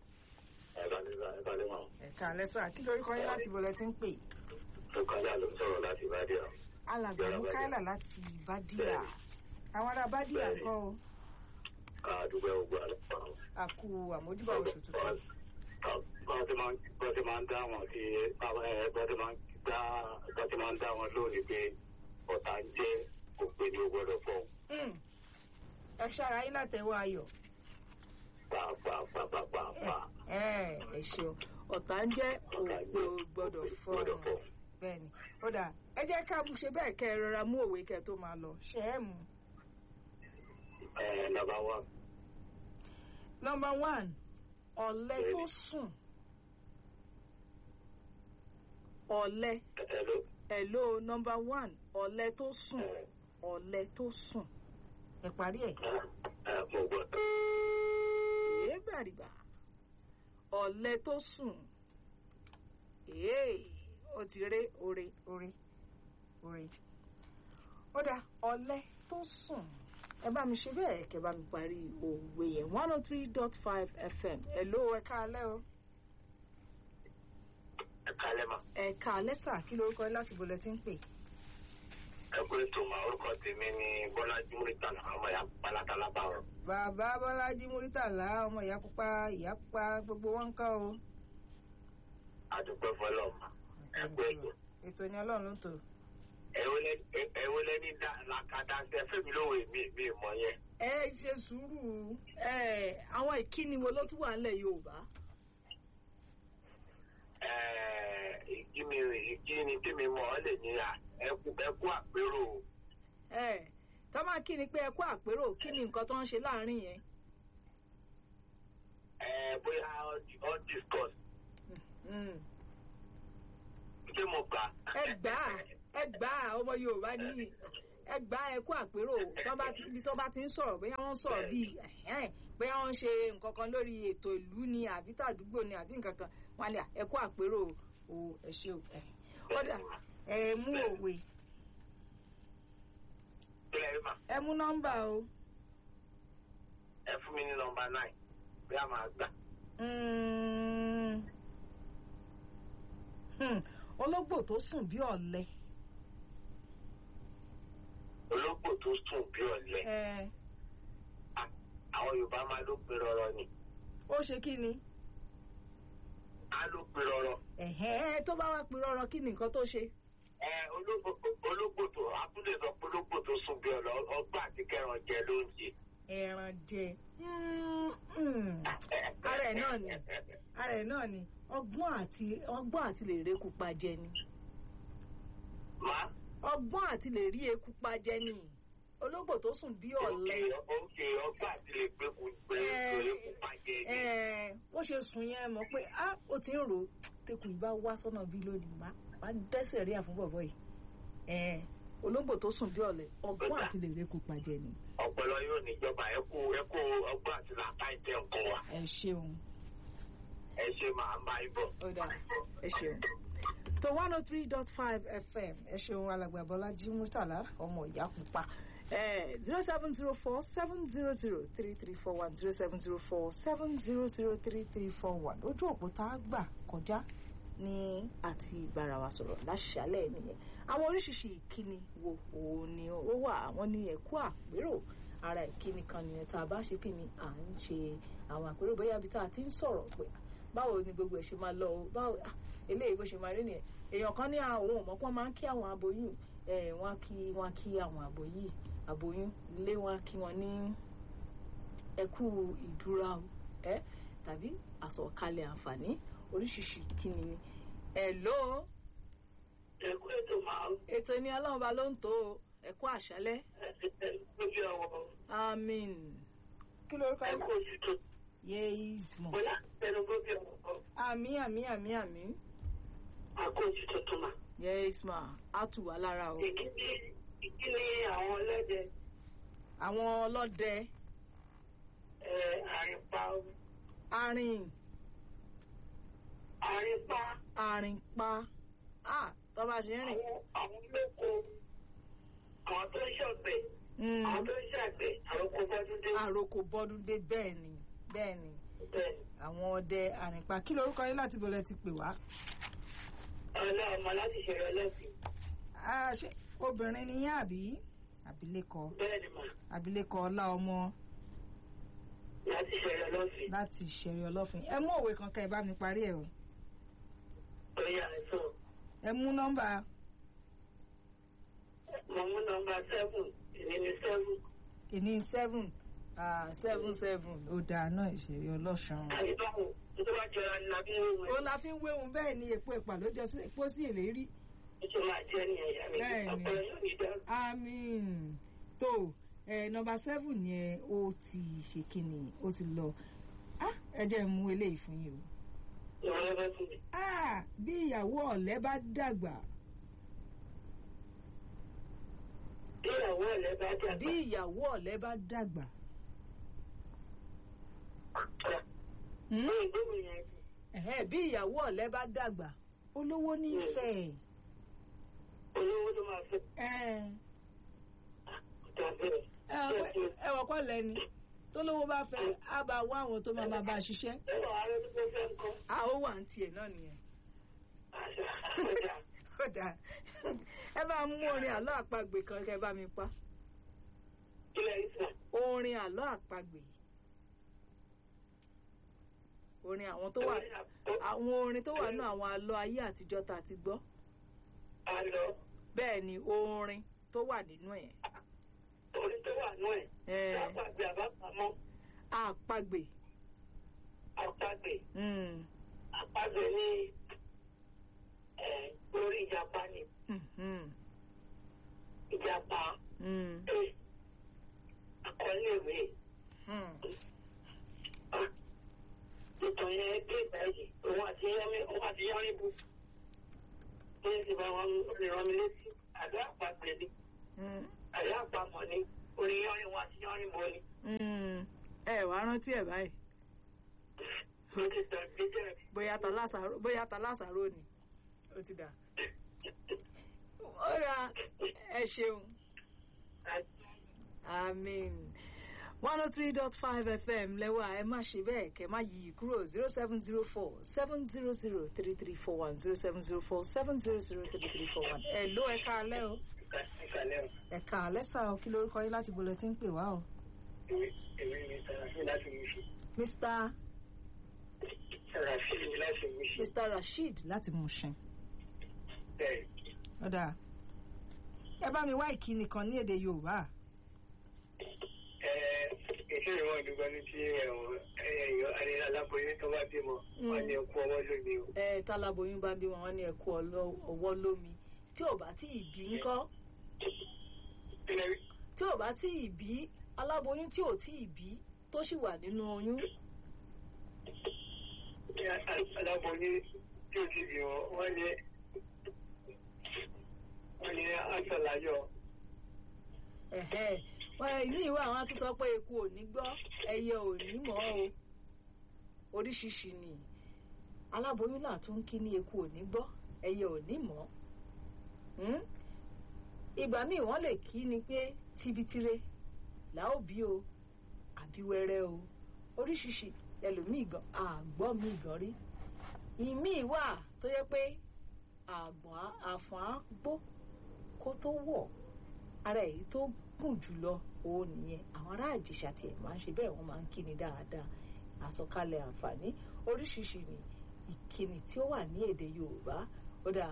ẹ káalẹ́ sà kí lórí kọ́ yín láti bọ̀lẹ̀ tí ń pè. Bùkọ́lá ló sọ̀rọ̀ láti Bádíà. alàgbà Mukaila láti Bádíà àwọn ará Bádíà ńkọ́ o Ká dúpẹ́ gbogbo àlọ́. àkú àmójúbà oṣù tuntun. Bọ́n ti máa ń bọ́n ti máa ń dá wọn sí bọ́n ti máa ń dá bọ́n ti máa ń dá wọn lónìí pé ọ̀tá ń jẹ́ òpè ní o gbọ́dọ̀ fọ́. Mm. ẹ ṣára yín látẹ̀wọ́ ayọ̀. Pàápàápàápàá. ẹ ẹ ṣeun ọ̀tá ń jẹ́ òpè ò gbọ́dọ̀ Gbọ́dọ̀ fọ́ fọ́. bẹ́ẹ̀ni ó dà ẹ jẹ́ ká mú ṣe bẹ́ẹ̀ kẹ́ ẹ rọra mú òwe kẹ́ ẹ tó máa lọ ṣe é mú. Ẹ nàbà wà. number one ọ̀lẹ tó sùn ọ̀lẹ Hello. hello number one ọ̀lẹ tó sùn ọ̀lẹ tó sùn ẹ parí ẹ̀. Ẹ mo gbọ́. èé bàrìbà ọ̀lẹ tó sùn èé ó ti ré ore ore ore ó dá ọ̀lẹ tó sùn ẹ bá mi ṣe bẹ́ẹ̀ kẹ́ bá mi parí òwe yẹn one oh three dot five fm hello ẹ káalẹ́ o Ẹ kálẹ̀ mà. ẹ káalẹ́ sà kí lorúkọ yín láti bolẹ̀ tí ń pè. Ẹ kú ètò mà orúkọ tèmi ní Bọ́lájí Múrítànà ọmọ ìyá Pálátà Lábàárọ̀. bàbá bọ́lájí múrítàlá ọmọ ìyá pupa ìyá pupa gbogbo wọn ń kọ́ o. Adúpẹ́ fọlọ́ọ̀mà. Ẹ kú ètò. ètò ni ọlọ́run ló ń tò. ẹwọ lẹni làkàdá ṣe fẹmi lówe mi mi mọ yẹn. ẹ ṣe sùúrù ẹ àwọn ìkíni wo ló tún wà nílẹ̀ yorùbá. ìkíni ìkíni tèmi mọ ọ lè ní ẹkú ẹkú àpérò ẹ tá máa kí ni pé ẹ kú àpérò kí ni nǹkan tó ń ṣe láàrin yẹn. ẹ bóyá all discuss Mm. ṣé mo gbà. ẹ gbà á ẹ gbà á ọmọ yorùbá nìyí ẹ gbá ẹ kú àpérò tó bá ti ibi tó bá ti ń sọ̀rọ̀ bóyá wọ́n ń sọ̀rọ̀ bíi ẹ̀hẹ́n, bóyá wọ́n ń ṣe nǹkan kan lórí ètò ìlú ni àbí tàdúgbò ni àbí nǹkan kan wọ́n á lè ẹ kú àpérò o ẹ ṣe o ẹ kódà ẹ mú òwe Kílẹ̀ rí mà, ẹ mú nọ́mbà o ẹ fún mi ní nọmba nine bí a máa gbà. Mm. Hmm, ológbò tó sùn bí ọ̀lẹ Ológbò tó sùn bí ọ̀lẹ. ẹ Àwọn Yorùbá máa ló pe rọrọ ni. ó ṣe kí ni Á ló pe rọrọ. ẹ̀hẹ́ tó bá wá pè rọrọ kí ni nǹkan tó ṣe. Ẹ ológbò ológbò tó Abúlé sọ pé ológbò tó sùn bí ọ̀lẹ ọgbà àti kẹran jẹ ló ń jẹ. ẹran jẹ Mm, mm. ara ẹ̀ náà ni ara ẹ̀ náà ni ọgbọ́n àti ọgbọ́n àti lè rí eku pa jẹ ni Má. ọgbọ́n àti lè rí eku pa jẹ ni ológbò tó sùn bí ọ̀lẹ Oúnjẹ ọgbà àti lè gbé kú gbé Ẹ. kú pa jẹ ni. ẹ bó ṣe sùn yẹn mọ̀ pé á ó ti ń rò ó tẹkùn ìbá wá sọ́nà bí lónìí má má dẹ́sẹ̀ rí àfún bọ̀bọ̀ yìí ẹ ológbò tó sùn bí ọ̀lẹ ọgbọ́n àti lè rí eku pa jẹ ni Ọpọlọ yóò níjọba ẹ kú ẹ kú ọgbà àti làtà ìtẹ nǹkan wa. ẹ ṣeun. Ẹ ṣe màá bá yín bọ̀. ó dáa ẹ ṣeun. tó one oh three dot five fm ẹ ṣeun alàgbà bọ́lájí murtala ọmọ ìyá pupa zero seven zero four seven zero zero three three four one zero seven zero four seven zero zero three three four one ojú òpó tá a gbà kọjá ní àti ìbára wa sọ̀rọ̀ láṣálẹ̀ nìyẹn àwọn oríṣiríṣi ìkíni wo òun ni ó wà àwọn ní ẹ̀kú àpérò ara ìkíni kan nìyẹn tá a bá ṣe kí ni à ń ṣe àwọn àpérò bóyá ibi tá a ti ń sọ̀rọ̀ pé báwo ni gbogbo ẹ̀ ṣe máa lọ o báwo ah, eléyìí bó ṣe máa rí nìyẹn èèyàn kan ní àwọn òun mọ̀ pé wọ́n máa ń kí àwọn aboyún ẹ̀ wọ́n á kí wọ́n á kí àwọn aboyún aboyún ilé wọn á kí wọn ní ẹkú ìdúrà o ẹ tàbí àsọ̀kalẹ̀ àǹfààní oríṣiríṣi kíni ni hello Ẹ kú ètò máa ń ètò ní ọlọ́run ba ló ń tó o ẹ̀kú àṣálẹ́ lójú àwọn amen kí lorúkọ ẹ yín kú oṣù tó yes mo bóyá ẹnu gbóbi ọ̀pọ̀ àmì àmì àmì àmì àkó oṣù tuntun mà. yes ma á tù wá lára o Ìkíni ìkíni àwọn ọlọ́dẹ àwọn ọlọ́dẹ ẹ, àrìnpa arìn àrìnpa àrìnpa ah tó bá ṣe ń rìn àwọn àwọn olóko àwọn tó ń ṣọ̀gbẹ̀ Mm, àwọn tó ń ṣàgbẹ̀ àròkọ bọ́dúndé àròkò bọ́dún dé bẹ́ẹ̀ ni bẹ́ẹ̀ ni bẹ́ẹ̀ àwọn ọdẹ àrìnpa kí lorúkọ yín láti bọ̀lẹ̀ ti pè wá. ọlọ́ ọmọ láti ṣẹ̀rọ ọlọ́sìn Ah, ṣé obìnrin ni yín àbí abilékọ bẹ́ẹ̀ ni mà abilékọ ọlá ọmọ láti ṣẹ̀rọ ọlọ́sìn láti ṣẹ̀rí ọlọ́fin ẹ mú òwe kankan ẹ bá mi parí ẹ o oyè àìsàn ẹ mú nọ́mbà mo mú nọmba seven ìní ní seven ìní seven ah, seven seven ó dáa náà ìṣẹ̀rí ọlọ́sàn. àyíbáwò tó bá jọra ní lábí wíwọ ó la fi ń wéhun bẹ́ẹ̀ ni èpo ìpà ló jọ sí epo sí ìlérí. ètò máa jẹ́ ní ẹ̀yà mi Bẹ́ẹ̀ ni. ọpọlọ yóò ní dá àmín tó ẹ nọ́mbà seven yẹn ó ti ṣe kíni ó ti lọ Ah, ẹ jẹ́ n mú eléyìí fún yín o. ìwọ lọ́fẹ́ fún mi. Ah, bí ìyàwó ọ̀lẹ́ bá dàgbà bí ìyàwó ọ̀lẹ́ bá dàgbà bí ìyàwó ọ̀lẹ́ bá dàgbà. Hmm? ní ìgbóhùn yẹn Ẹ̀hẹ́, bí ìyàwó ọ̀lẹ́ bá dàgbà olówó nífẹ̀ẹ́. olówó ló máa fẹ́ Ẹ tàbí ẹ wọ́n kọ́ lẹ́ni tó lówó bá fẹ́ á bá wá àwọn tó máa máa bá a ṣiṣẹ́. ẹwà ààrẹ tó fẹ́ fẹ́ nǹkan a ó wà ní tiẹ̀ náà nìyẹn. àṣà ọjà ó dáa ẹ bá mú orin àlọ́ àpagbè kan kẹ́ bá mi pa ilẹ̀ ìsàn orin àlọ́ àpagbè orin àwọn tó wà àwọn orin tó wà nínú àwọn àlọ́ ayé àtijọ́ tá a ti gbọ́ àlọ́ bẹ́ẹ̀ ni orin tó wà nínú ẹ̀ orí tó wà nú ẹ̀ ẹ̀ lápàgbé àbápamọ́ àpagbè àpagbè mm, àpagbè ní ẹ̀ lórí ìjàpá ni mhm, ìjàpá mm, ẹ̀ àkọlé ìwé mm. ìtàn yẹn dé ìbáyìí òun àti yẹmí òun àti yẹmí bu ní ti bá wọn lè rán mi létí àdó àpagbè ni Mm. àlọ́ àpamọ̀ ni orin yọrin wọn àti yọrin bọ́ ni. Mm, ẹ wàá rántí ẹ báyìí mo ti sọ gbẹjẹ bóyá ta lásàrò bóyá ta lásàrò ni ó ti dà ó ra ẹ ṣeun amen one oh three dot five fm lẹ́wà ẹ má ṣe bẹ́ẹ̀ kẹ́ má yí i kúrò zero seven zero four seven zero zero three three four one zero seven zero four seven zero zero three three four one ẹ ló ẹ káalẹ́ o ìkàlẹ́ o. ẹ káalẹ́ sá o kí lórúkọ yín láti bolẹ̀ tí ń pè wá o èmi èmi mi sàràfin láti mú sí. mr sàràfin mi láti mú sí. mr rasheed láti Mushin bẹ́ẹ̀ ọ̀dà ẹ bá mi wá ìkíni kan ní èdè yorùbá ẹ ètò ìwọ̀n ìdúgbò ní ti ẹ̀wọ̀n ẹ̀yọ adé aláboyún tó bá bímọ wọn ní ẹkú ọwọ́ lónìí o. ẹ táláboyún bá bí wọn wọn ní ẹkú ọwọ́ lómi tí ò bá tí ì bí ńkọ́ kílẹ̀ tí ò bá tí ì bí aláboyún tí ò tí ì bí tó sì wà nínú oyún aláboyún tí ó ti bí wọn wọn ní wọn ní àṣàláyọ̀ ẹ̀hẹ́ wọn ní ìwé àwọn tó sọ pé eku ò ní gbọ́ ẹyẹ ò ní mọ̀ o oríṣiríṣi ni aláboyún náà tún kí ní eku ò ní gbọ́ ẹyẹ ò ní mọ̀ Hmm? ìgbà míì wọ́n lè kí ni pé tibitire làá ò bí o àbí wẹ́rẹ́ o oríṣiríṣi ẹlòmíì gan àgbọ́ mi gan rí ìmíì wà tó yẹ pé àgbọ̀n àfọ̀n á gbó kó tó wọ̀ ara èyí tó gùn jùlọ òun nìyẹn àwọn ará àjèṣà tiẹ̀ máa ń ṣe bẹ́ẹ̀ wọ́n máa ń kíni dáadáa àsọkalẹ̀ àǹfààní oríṣiríṣi ni ìkíni tí ó wà ní èdè yorùbá ó dáa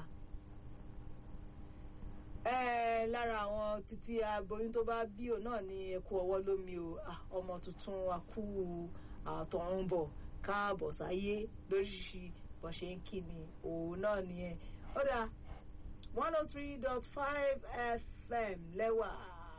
ẹ lára àwọn títí aboyún tó bá bí o náà ní ẹkú ọwọ́ lómi o Ah, ọmọ tuntun akú àtọ̀runbọ̀ káàbọ̀ sáyé lóríṣiríṣi bó ṣe ń kí ni òun náà nìyẹn ó dáa one oh three dot five fm lẹ́wà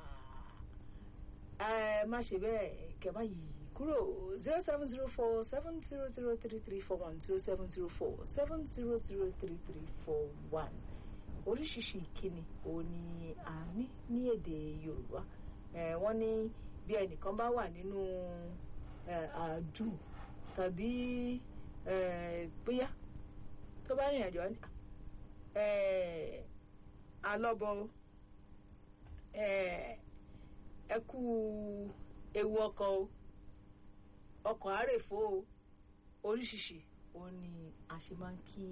ẹ má ṣe bẹ́ẹ̀ kẹ́ má yí kúrò zero seven zero four seven zero zero three three four one zero seven zero four seven zero zero three three four one oríṣiríṣi ìkíni òun ni a ní ní èdè yorùbá ẹ wọ́n ní bí ẹnìkan bá wà nínú ẹ, àjù tàbí ẹ, bóyá tó bá rìnrìn àjò wá ní ẹ, alọ́bọ o, ẹ, ẹ kú ewu ọkọ̀ o ọkọ̀ àrèfó o oríṣiríṣi òun ni a ṣe máa ń kí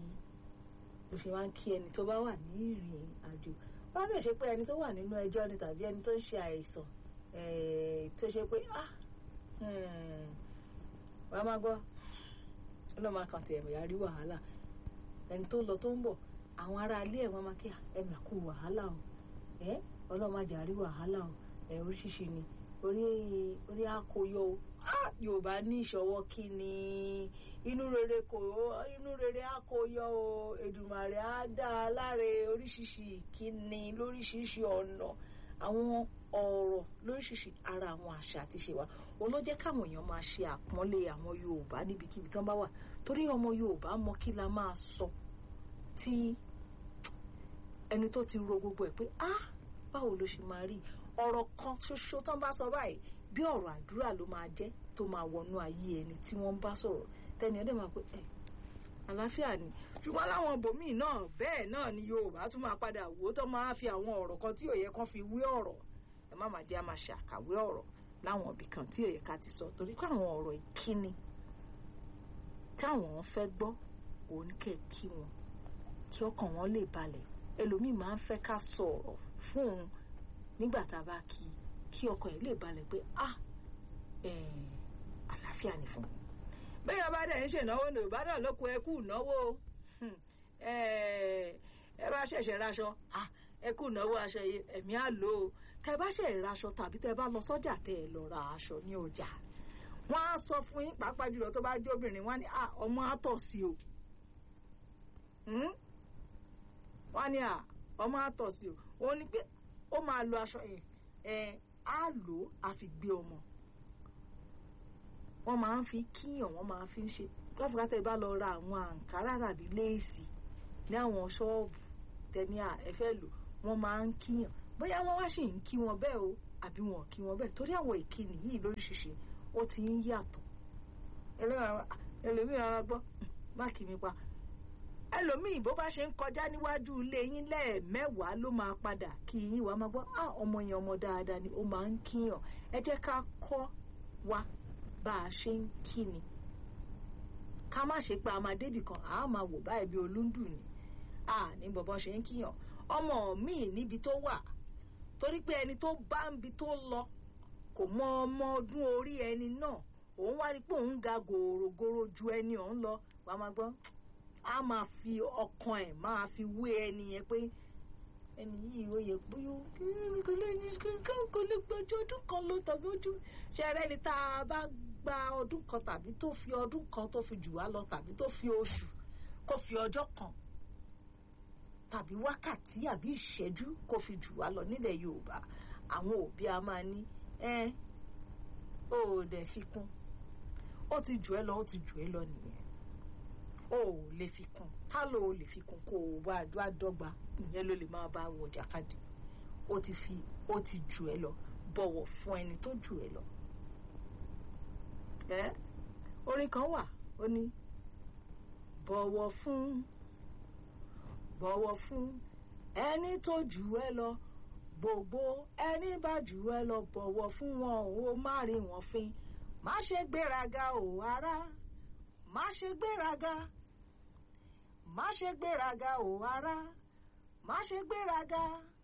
ló ṣe máa ń kí ẹni tó bá wà ní ìrìn àjò wọ́n á lè ṣe pé ẹni tó wà nínú ẹjọ́ ni tàbí ẹni tó ń ṣe àìsàn eh, tó ṣe pé ah hmm, wàá máa gbọ́ ọlọ́run máa kàn tiẹ̀ bóyá rí wàhálà ẹni tó lọ tó ń bọ̀ àwọn ará ilé ẹ̀ wọ́n máa kí ẹ mà kú wàhálà o ẹ ọlọ́run máa jà rí wàhálà o ẹ oríṣiríṣi ni orí orí àkóyọ o Ah, yorùbá ní ìṣọwọ́ kí ni inú rere kò inú rere á kó yọ o èdùmàrè á dá a láre oríṣiríṣi ìkíni lóríṣiríṣi ọ̀nà àwọn ọ̀rọ̀ lóríṣiríṣi ara àwọn àṣà àti ṣe wa òun ló jẹ́ káwọn èèyàn máa ṣe àpọ́nlé àwọn yorùbá níbikíbi tán bá wà torí ọmọ yorùbá mọ kí la máa sọ tí ẹni tó ti ro gbogbo ẹ̀ pé ah báwo ló ṣe máa rí ọ̀rọ̀ kan ṣoṣo tán bá sọ báyìí bí ọ̀rọ̀ àdúrà ló máa jẹ́ tó máa wọnú ayé ẹni tí wọ́n ń bá sọ̀rọ̀ tẹ́ni ọdẹ máa pé ẹ̀ àlàáfíà ni ṣùgbọ́n láwọn ibòmíì náà bẹ́ẹ̀ náà ni yorùbá tún máa padà wò ó tó máa fi àwọn ọ̀rọ̀ kan tí ò yẹ kán fi wé ọ̀rọ̀ ẹ má máa jẹ́ a máa ṣàkàwé ọ̀rọ̀ láwọn ibì kan tí ò yẹ ká ti sọ torí pé àwọn ọ̀rọ̀ ìkíni táwọn fẹ́ gbọ́ òun kẹ̀ kí wọn kí ọkàn wọn lè balẹ̀ ẹlòmíì máa ń fẹ́ ká sọ̀rọ̀ fún un nígbà tá a bá kí i kí ọkàn yìí lè balẹ̀ pé ah àlàáfíà ni fún un. bẹ́ẹ̀ bá dẹ̀ ń ṣènáwó ní yorùbá náà ló kó ẹkú ìnáwó ẹ bá ṣẹ̀ṣẹ̀ raṣọ ẹkú ìnáwó aṣọ ẹ̀mí á lò ó tẹ bá ṣẹ̀ raṣọ tàbí tẹ bá lọ sọ́jà tẹ ẹ lọ ra aṣọ ní ọjà wọ́n á sọ fún yín pàápàá jùlọ tó bá jẹ́ obìnrin wọ́n á ní ọmọ á tọ̀ sí o wọ́n á ní ọmọ á tọ̀ sí o ó ní pé ó máa lo aṣọ yẹn á lò ó á fi gbé ọmọ wọ́n máa ń fi kíyàn wọ́n máa fi ń ṣe káfíńkátà bá lọ ra àwọn àǹkárá tàbí léèsì ní àwọn ṣọ́ọ̀bù tẹni ẹ fẹ́ lò wọ́n máa ń kíyàn bóyá wọ́n wá sì ń kí wọn bẹ́ẹ̀ o àbí wọn ò kí wọn bẹ́ẹ̀ torí àwọn ìkíni yìí lóríṣiríṣi ó ti ń yàtọ̀ ẹlòmíràn ara gbọ́ má kí mi pa ẹlòmíì bó bá ṣe ń kọjá níwájú ilé yín lẹ́ẹ̀mẹ́wàá ló máa padà kí yín wàá máa gbọ́ á ọmọ yẹn ọmọ dáadáa ni ó máa ń kíyàn ẹ jẹ́ ká kọ́ wa bá a ṣe ń kí ni ká má ṣe pé a máa débì kan àá máa wò báyìí bí olúndù ni a ní bọ̀bọ̀ ṣe ń kíyàn ọmọ míì níbi tó wà torí pé ẹni tó bá ń bi tó lọ kò mọ ọmọ ọdún orí ẹni náà òun wá rí pé òun ga gòrògòrò ju ẹni ọ̀hún lọ wàá máa gbọ́ a máa fi ọkàn ẹ̀ máa fi wé ẹni yẹn pé ẹni yìí ó yẹ pé kò lè ní kò lè gbọ́jọ́ ọdún kan lọ tàbí ojú ṣẹrẹ́ ni tá a bá gba ọdún kan tàbí tó fi ọdún kan tó fi jù wá lọ tàbí tó fi oṣù kó fi ọjọ́ kan tàbí wákàtí àbí ìṣẹ́jú kó fi jù wá lọ nílẹ̀ Yorùbá àwọn òbí a máa ní ẹ ó dẹ̀ fi kún ó ti jù ẹ́ lọ ó ti jù ẹ́ lọ nìyẹn o ò lè fi kún ká ló o lè fi kún kó o wá wá dọ́gba ìyẹn ló lè máa bá wọ jàkadì ó ti fi ó ti jù ẹ́ lọ bọ̀wọ̀ fún ẹni tó jù ẹ́ lọ. ẹ orin kan wà ó ní bọ̀wọ̀ fún bọ̀wọ̀ fún ẹni tó jù ẹ́ lọ gbogbo ẹni bá jù ẹ́ lọ bọ̀wọ̀ fún wọn ó má rí wọn fín má ṣe gbéraga ò ará má ṣe gbéraga má ṣe gbéraga ò ará má ṣe gbéraga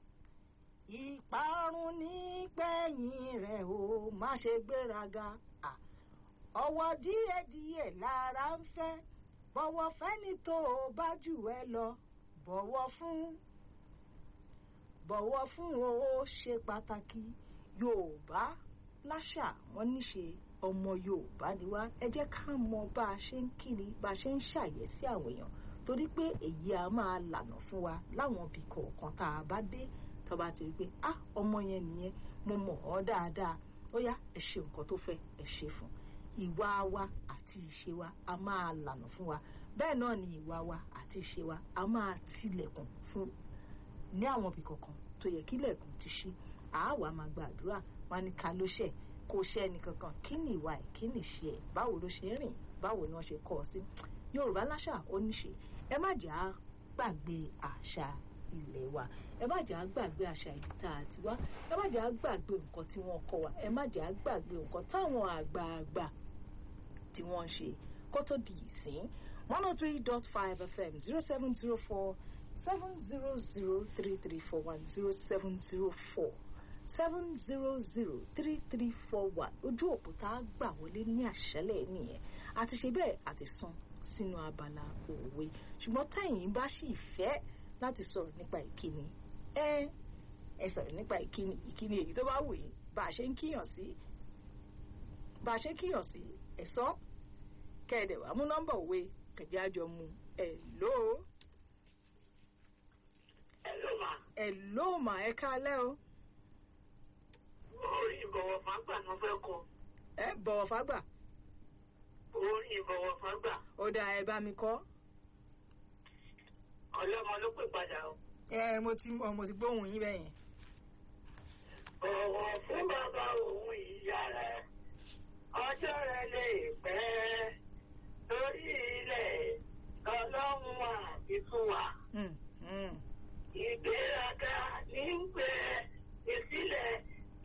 ìparun ní pẹ̀yìn rẹ̀ o má ṣe gbéraga ọwọ́ díẹ̀díẹ̀ lára ń fẹ́ bọ̀wọ̀ fẹ́ni tó o bá jù ẹ́ lọ bọ̀wọ̀ fún bọ̀wọ̀ fún o ó ṣe pàtàkì Yorùbá láṣà wọn níṣe ọmọ Yorùbá ni wá ẹ jẹ́ ká mọ bá a ṣe ń kiri bá a ṣe ń ṣàyẹ̀sí àwọn èèyàn torí pé èyí a máa lànà fún wa láwọn ibì kọ̀ọ̀kan tá a bá dé tó bá ti rí pé ah ọmọ yẹn nìyẹn mo mọ̀ ọ́ dáadáa ó yá ẹ ṣe nǹkan tó fẹ́ ẹ ṣe fún ìwà wa àti ìṣe wa a máa lànà fún wa bẹ́ẹ̀ náà ni ìwà wa àti ìṣe wa a máa tilẹ̀kùn fún ní àwọn ibì kọ̀ọ̀kan tó yẹ kílẹ̀kùn ti ṣí àá wàá máa gbàdúrà wá ní ká ló ṣẹ̀ kò ṣe ẹnìkankan kí ni ìwà ẹ̀ kí ni ìṣe ẹ̀ báwo ló ṣe ń rìn báwo ni wọ́n ṣe kọ́ ọ sí yorùbá láṣà ó níṣe ẹ má jà á gbàgbé àṣà ilé wa ẹ má jà á gbàgbé àṣà ìlú tá a ti wá ẹ má jà á gbàgbé nǹkan tí wọ́n kọ́ wa ẹ má jà á gbàgbé nǹkan táwọn àgbààgbà tí wọ́n ń ṣe kó tó di ìsín one oh three dot five fm zero seven zero four seven zero zero three three four one zero seven zero four seven zero zero three three four one ojú òpó tá a gbà wọlé ní àṣálẹ́ nìyẹn àti ṣe bẹ́ẹ̀ àti sún sínú abala òwe ṣùgbọ́n táyìn bá sì fẹ́ láti sọ̀rọ̀ nípa ìkíni ẹ ẹ sọ̀rọ̀ nípa ìkíni ìkíni èyí tó bá wù yín bá a ṣe ń kíyàn sí bá a ṣe ń kíyàn sí ẹ sọ kẹ̀dẹ̀ wàá mú nọ́mbà òwe kẹ̀dẹ̀ àjọ mu ẹ ló Hello ma. ẹ ló mà ẹ kálẹ́ o Orin ìbọ̀wọ̀ fágbà ni wọ́n fẹ́ kọ. ẹ bọ̀wọ̀ fágbà Orin ìbọ̀wọ̀ fágbà. ó dáa ẹ bá mi kọ́. Ọlọ́mọ ló pè padà o. ẹ mo ti mọ mo ti gbóhùn yín bẹ́ẹ̀ yẹn. Bọ̀wọ̀ fún bàbá òun ìyá rẹ̀. Ọjọ́ rẹ̀ lè pẹ́. Torí ilẹ̀ ọlọ́run àti fún wa. Mm, mm. Ìgbéraga ní ń pè é sílẹ̀.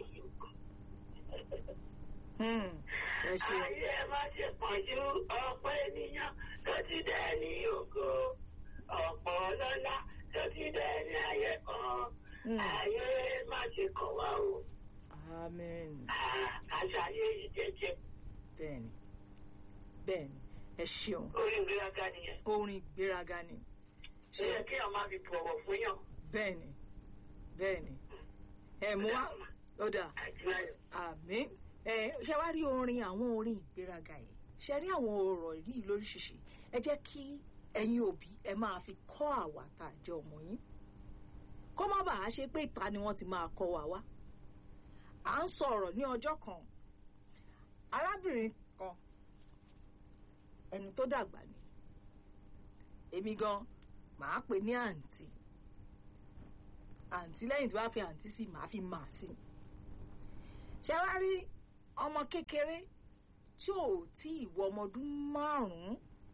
Mm, ẹ ṣe Ayé ẹ má ṣe pọ̀jù ọ̀pọ̀ ènìyàn tó ti dẹ̀ ní ògo. Ọ̀pọ̀ ọlọ́lá tó ti dẹ̀ ní ayé kan. Mm. Ayé má ṣe kàn wá o. amen Àṣàyé yìí jẹjẹ. bẹ́ẹ̀ni bẹ́ẹ̀ni ẹ ṣeun Orí ìgbéraga nìyẹn. orin ìgbéraga ni Ṣé yẹ kí àwọn máa fi bọ̀wọ̀ fún yàn? bẹ́ẹ̀ni bẹ́ẹ̀ni ẹ mú wá ó dáa Àdúrà àmín ẹ ṣe wá rí orin àwọn orin ìgbéraga yìí ṣe rí àwọn ọ̀rọ̀ yìí lóríṣiríṣi ẹ jẹ́ kí ẹ̀yin òbí ẹ máa fi kọ́ àwa tá a jẹ́ ọmọ yín kó má bàa ṣe pé ìta ni wọ́n ti máa kọ́ wa wá à ń sọ̀rọ̀ ní ọjọ́ kan arábìnrin kan ẹni tó dàgbà ni èmi gan màá pè ní àǹtí àǹtí lẹ́yìn tí wàá fi àǹtí sí màá fi mà sí ṣé wá rí ọmọ kékeré tí ò tí ì wọ ọmọ ọdún márùn-ún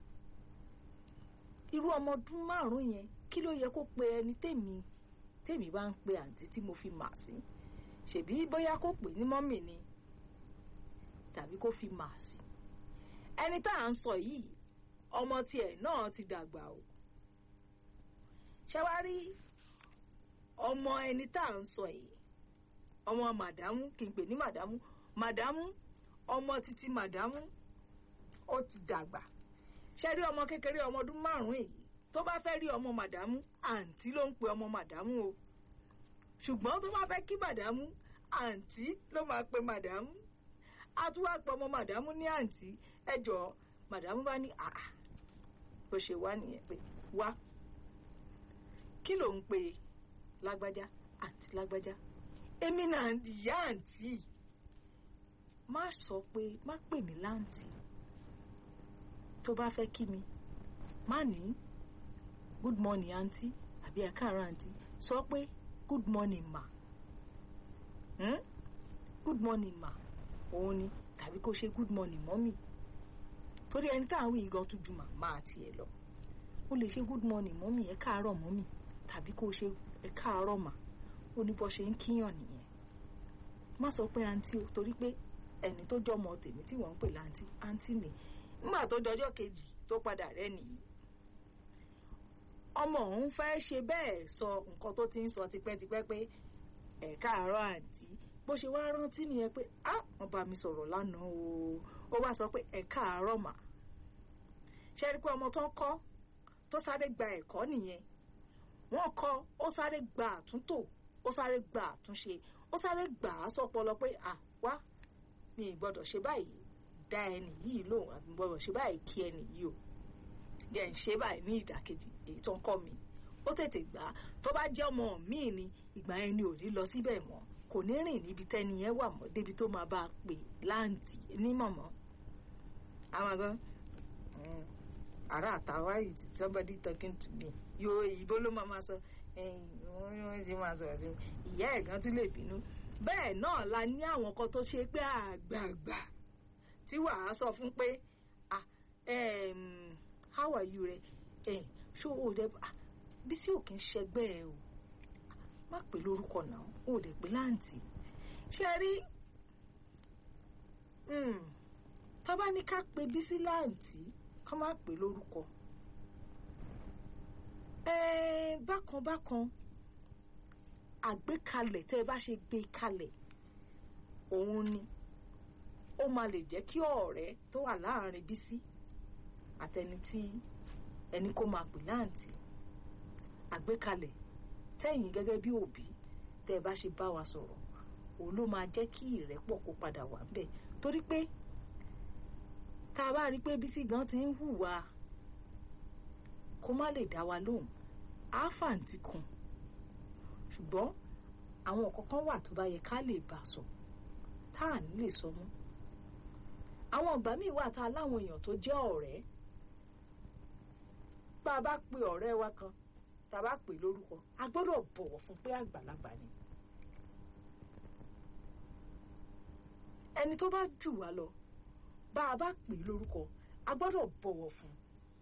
irú ọmọ ọdún márùn-ún yẹn kí ló yẹ kó pe ẹni tèmi tèmi bá ń pe àǹtí tí mo fi mà sí ṣèbí bóyá kó pè ní mọ́mì ni tàbí kó fi mà sí ẹni tá à ń sọ yìí ọmọ tiẹ̀ náà ti dàgbà o ṣé wá rí ọmọ ẹni tá à ń sọ yìí ọmọ màdámù kì í pè ní màdámù màdámù ọmọ títí màdámù ó ti dàgbà ṣe rí ọmọ kékeré ọmọ ọdún márùn-ún èyí tó bá fẹ́ rí ọmọ màdámù àǹtí ló ń pe ọmọ màdámù o ṣùgbọ́n tó bá fẹ́ kí màdámù àǹtí ló máa pe màdámù a tún wá pe ọmọ màdámù ní àǹtí ẹ jọ̀ọ́ màdámù bá ní àà bó ṣe wá nìyẹn pé wá kí ló ń pe lágbájá àǹtí lágbájá èmi náà ìyá àǹtí má sọ pé má pè mí láǹtí tó bá fẹ́ kí mi má ní good morning àǹtí àbí ẹ káàárọ̀ àǹtí sọ pé good morning ma hmm? good morning ma òun ni tàbí kó ṣe good morning mọ́mì torí ẹni tá à ń wí gan tún ju màmá àti ẹ lọ ó lè ṣe good morning mọ́mì ẹ káàárọ̀ mọ́mì tàbí kó ṣe ẹ káàárọ̀ mà ó ní bó ṣe ń kíyàn nìyẹn má sọ pé àǹtí o torí pé ẹni tó jọmọ tèmi tí wọ́n ń pè láǹtí àǹtí ni nígbà tó dọjọ́ kejì tó padà rẹ́ nìyí ọmọ òun fẹ́ ṣe bẹ́ẹ̀ sọ nǹkan tó ti ń sọ tipẹ́tipẹ́ pé ẹ káàárọ̀ àǹtí bó ṣe wá rántí nìyẹn pé á wọ́n bá mi sọ̀rọ̀ lánàá o ó wá sọ pé ẹ káàárọ̀ mà ṣe rí i pé ọmọ tó ń kọ́ tó sáré gba ẹ̀kọ́ nìyẹn wọ́n kọ́ ó sáré gba àtúntò ó sáré gba àtúnṣe ó sáré gbà á sọpọlọ pé à wá mi ì gbọ́dọ̀ ṣe báyìí dá ẹni yìí lóhùn àbí mi gbọ́dọ̀ ṣe báyìí kí ẹni yìí o jẹ́ ń ṣe báyìí ní ìdàkejì èyí tó ń kọ́ mi ó tètè gbà á tó bá jẹ́ ọmọ míì ni ìgbà yẹn ni ò ní lọ síbẹ̀ mọ́ kò ní rìn níbi tẹ́ni yẹn wà mọ́ débi tó máa bá a pè láǹtì ní mọ̀mọ́ àwọn àgbọn ará àtàwá yìí ti somebody talking to me yóò ìbò ló máa ma sọ wọ́n ti máa sọ̀rọ̀ sí mi ìyá ẹ̀gán tún lè bínú bẹ́ẹ̀ náà la ní àwọn kan tó ṣe pé àgbààgbà tí wàá sọ fún pé ah um, how are you rẹ ẹ ṣó o dẹ bí tí ò kí ń ṣẹgbẹ́ ẹ o má pè lórúkọ náà o dẹ pé láǹtì ṣe rí tá bá ní ká pe bísí láǹtì ká má pè lórúkọ bákan bákan àgbékalẹ̀ tẹ́ ẹ bá ṣe gbé kalẹ̀ òun ni ó máa lè jẹ́ kí ọ̀rẹ́ tó wà láàrin bísí àtẹni tí ẹni kó máa pè láǹtì àgbékalẹ̀ tẹ́yìn gẹ́gẹ́ bí òbí tẹ́ ẹ bá ṣe bá wa sọ̀rọ̀ òun ló máa jẹ́ kí ìrẹ́pọ̀ kó padà wà ńbẹ̀ torí pé tá a bá rí i pé bísí gan ti ń hùwà kó má lè dá wa lóhùn áfàǹtì kan ṣùgbọ́n àwọn kọ̀ọ̀kan wà tó bá yẹ ká lè bá a sọ tá à ní lè sọ mọ́ àwọn ìgbà míì wà tá a láwọn èèyàn tó jẹ́ ọ̀rẹ́ bá a bá pe ọ̀rẹ́ wa kan tá a bá pè lórúkọ a gbọ́dọ̀ bọ̀wọ̀ fún pé àgbàlagbà ni ẹni tó bá jù wá lọ bá a bá pè lórúkọ a gbọ́dọ̀ bọ̀wọ̀ fún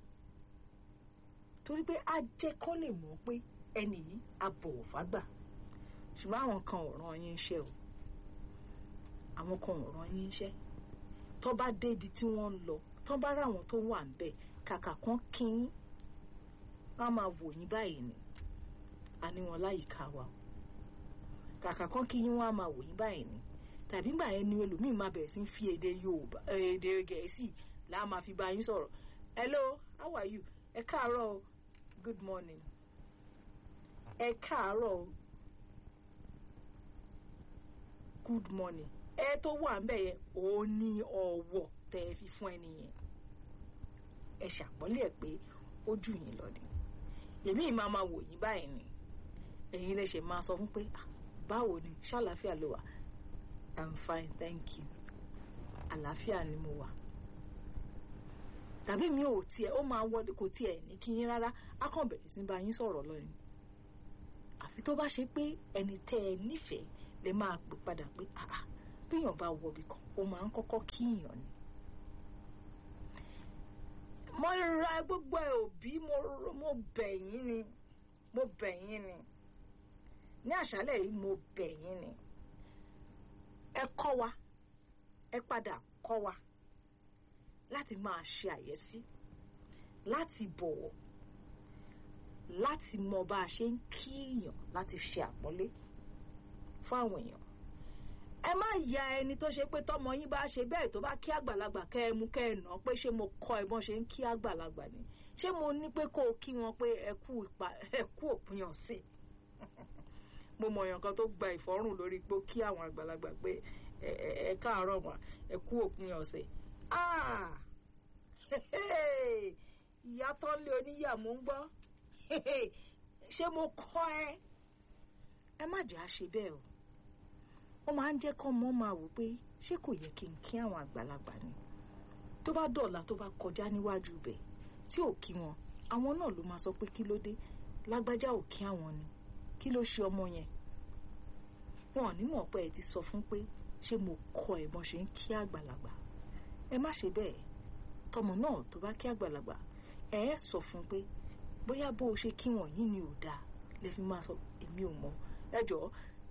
torí pé a jẹ́ kó lè mọ̀ pé ẹni yìí a bọ̀wọ̀ fágbà ṣùgbọ́n àwọn kan ò rán yín iṣẹ́ o àwọn kan ò rán yín iṣẹ́ tó bá débi tí wọ́n ń lọ tó bá ráwọn tó wà ń bẹ̀ kàkà kan kín wọ́n máa wò yín báyìí ni a ní wọn láyìíká wa o kàkà kan kí yín wọ́n á máa wò yín báyìí ni tàbí gbà yẹn ni ẹlòmíín máa bẹ̀rẹ̀ sí ń fi èdè Yorùbá èdè Gẹ̀ẹ́sì láà máa fi bá yín sọ̀rọ̀ hello how are you ẹ káàárọ̀ o good morning ẹ káàárọ̀ o good morning ẹ tó wà ń bẹ̀ yẹn ó ní ọ̀wọ̀ tẹ́ ẹ fi fún ẹni yẹn ẹ ṣàpọ́nlé ẹ̀ pé ó jù yín lọ ni èmi máa máa wò yín báyìí ni ẹ̀yin lè ṣe máa sọ fún pé báwo ni ṣàlàáfíà ló wà i'm fine thank you àlàáfíà ni mo wà tàbí mi ò tiẹ̀ ó máa wọlé kò tiẹ̀ ní kí yín rárá á kàn bẹ̀rẹ̀ sí bá yín sọ̀rọ̀ lọ ni àfi àfi tó bá ṣe pé ẹni tẹ́ ẹ nífẹ̀ẹ́ lè máa pè padà pé àà béèyàn bá wọbi kan ó máa ń kọ́kọ́ kíyàn ni. mo ra gbogbo ẹ òbí mo bẹ̀ yín ni mo bẹ̀ yín ni ní àṣálẹ̀ yìí mo bẹ̀ yín ni ẹ kọ́ wa ẹ padà kọ́ wa láti máa ṣe àyẹ́sí láti bọ̀wọ̀ láti mọ bá a ṣe ń kí èèyàn láti ṣe àpọ́nlé fún àwọn èèyàn ẹ má ya ẹni tó ṣe pé tọmọ yín bá ṣe bẹ́ẹ̀ tó bá kí àgbàlagbà kẹ́ ẹ mú kẹ́ ẹ nà pé ṣé mo kọ́ ẹ bọ́n ṣe ń kí àgbàlagbà ni ṣé mo ní pé kó o kí wọn pé ẹ kú òpin ọ̀sẹ̀ mo mọ èèyàn kan tó gba ìfọ́rùn lórí pé ó kí àwọn àgbàlagbà pé ẹ káàárọ̀ mà ẹ kú òpin ọ̀sẹ̀ ìyá tó ń lé oníyà mò ń gbọ́ ṣé mo kọ́ ẹ ẹ má jẹ́ àṣe bẹ́ẹ̀ o ó máa ń jẹ́ kọ́ mọ́ máa wò pé ṣé kò yẹ kí n kí àwọn àgbàlagbà ni tó bá dọ̀la tó bá kọjá níwájú bẹ̀ tí ò kí wọn àwọn náà ló máa sọ pé kí ló dé lágbájá ò kí àwọn ni kí ló ṣe ọmọ yẹn wọn ò ní mọ̀ pé ẹ ti sọ fún pé ṣé mo kọ́ ẹ bọ́n ṣe ń kí àgbàlagbà ẹ má ṣe bẹ́ẹ̀ tọmọ náà tó bá kí àgbàlagbà ẹ ẹ sọ fún pé bóyá bó o ṣe kí wọn yìí ni ò dáa lẹ fi máa sọ èmi ò mọ̀ ẹ jọ̀ọ́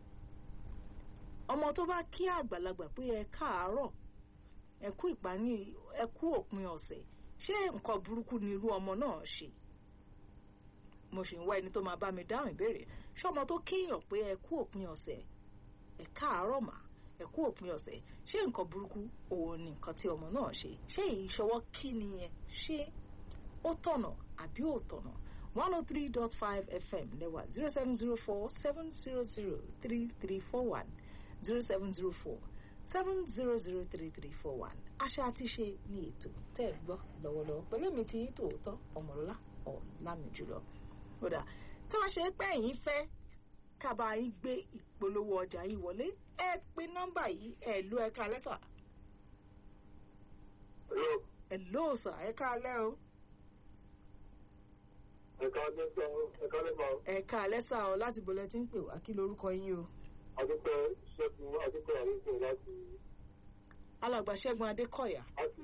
ọmọ tó bá kí àgbàlagbà pé ẹ káàárọ̀ ẹ kú ìparí ẹ kú òpin ọ̀sẹ̀ ṣé nǹkan burúkú ni irú ọmọ náà ṣe mo sì ń wá ẹni tó máa bá mi dáhùn ìbéèrè ṣé ọmọ tó kíyàn pé ẹ kú òpin ọ̀sẹ̀ ẹ káàárọ̀ mà ẹ kú òpin ọ̀sẹ̀ ṣé nǹkan burúkú òun ni nǹkan tí ọmọ náà ṣe ṣé ìṣọwọ́ kí ni yẹn ṣé ó tọ̀nà àbí ò tọ̀nà one oh three dot five fm lẹ́wà zero seven zero four seven zero zero three three four one zero seven zero four seven zero zero three three four one àṣà àti ṣe ní ètò tẹ́ ẹ gbọ́ lọ́wọ́lọ́wọ́ pẹ̀lú èmi tí tòótọ́ ọmọlọ́lá ọ̀làmìjùlọ kódà tí wọ́n ṣe pé ẹ̀yin fẹ́ kábà yín gbé ìpolówó ọjà yìí wọlé ẹ pé nọ́mbà yìí ẹ ló ẹ ká lẹ́sà. ẹ ló sà ẹ ká lẹ́ o. ẹ̀ka lẹ́sà ẹ̀ka lẹ́sà. ẹ ká lẹ́sà o láti bolẹ̀ tí ń pè wá kí lorúkọ yín o. adúpẹ́ ṣẹ́gun adúpẹ́ àríkè láti. alàgbà ṣẹ́gun adékọ̀yà. àti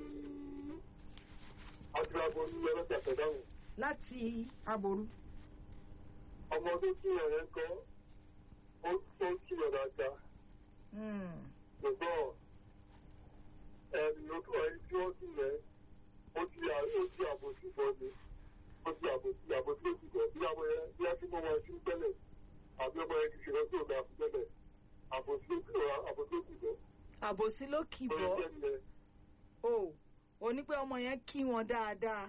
àti abo ní ọlọ́jà pẹ̀dáhùn. láti aboru. ọmọ tó kí ẹ̀rẹ́ ń kọ́ ó tó kí ọ̀dà ta. ṣùgbọ́n ẹni ẹni tí wọ́n sì yẹn ó ti ó ti àbòsí bọ́ ni ó ti àbòsí àbòsí ló ti bọ̀ bí ọmọ yẹn bí a ti mọ wọn sí tẹ́lẹ̀ àbí ọmọ yẹn ti ṣe lọ́sọ̀ ọ̀dà fún tẹ́lẹ̀ àbòsí àbòsí ló ti bọ̀. àbòsí ló kì bọ́ o ò ní pé ọmọ yẹn kí wọn dáadáa.